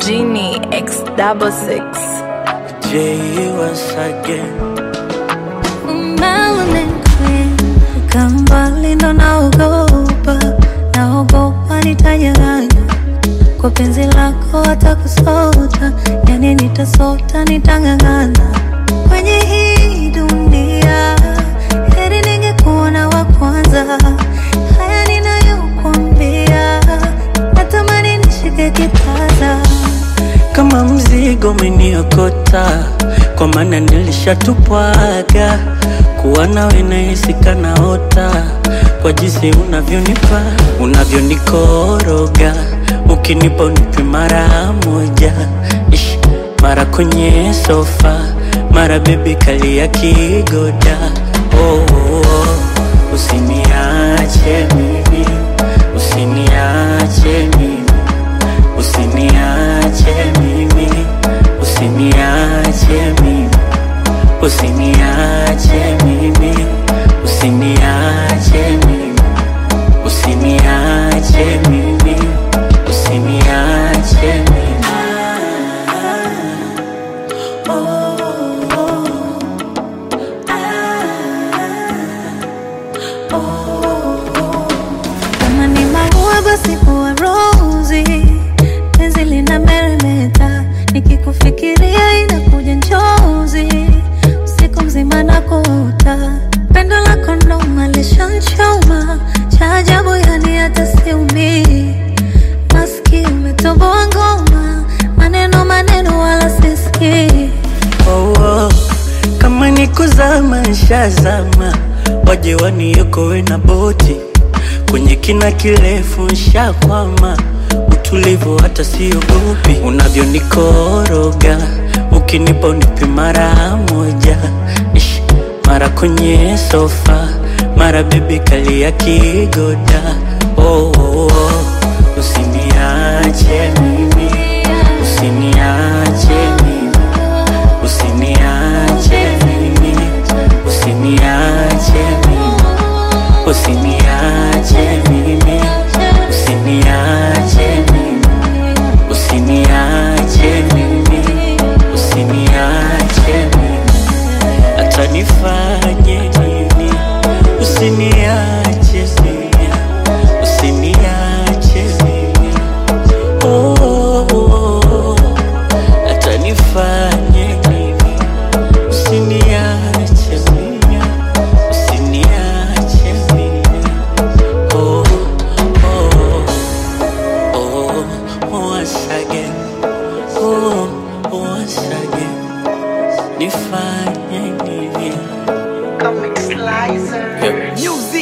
Genie X double six. J once again. Kambali ndo naogopa, naogopa nitanyang'anywa kwa penzi lako, hata kusota, yani nitasota, nitang'ang'ana kwenye hii dunia, heri ningekuona wa kwanza. Haya ninayokuambia, natamani nishike kitasa Kama mzigo umeniokota, kwa maana nilishatupwaga kuwa nawe nahisi kanaota, kwa jinsi unavyonipa unavyonikoroga, ukinipa unipe mara moja, Ish, mara kwenye sofa, mara bebi kalia kigoda. Oh, oh, oh. Usiniache mimi, usiniache mimi Usiniache mimi, usiniache mimi, usiniache mimi, usiniache mimi, usiniache mimi, usiniache mimi. Kama ni maua basi huwa rozi, penzi lina meremeta, nikikufikiria inakuja njozi, usiku mzima nakuota, pendo lako ndo malishanchoma, cha ajabu yani hata siumii, maski umetoboa ngoma, maneno maneno wala sisikii Oh, oh. Kama ni kuzama nshazama, waje waniokoe na boti kwenye kina kirefu nshakwama, utulivu hata siogopi, unavyonikoroga ukinipa unipe mara moja, Ish, mara kwenye sofa, mara bebi kalia kigoda. Oh, oh, oh. Usiniache mimi, usiniache mimi Usiniache mimi, usiniache mimi, usiniache mimi, usiniache mimi, usiniache mimi, usiniache mimi, hata nifanye nini, usiniache mimi, usiniache mimi, oh, oh, oh, oh. hata nifanye nini Usiniache mimi, usiniache mimi. Oh, oh, oh, once again. Oh, once again. Nifanye nini? Comic Slicer. Yeah.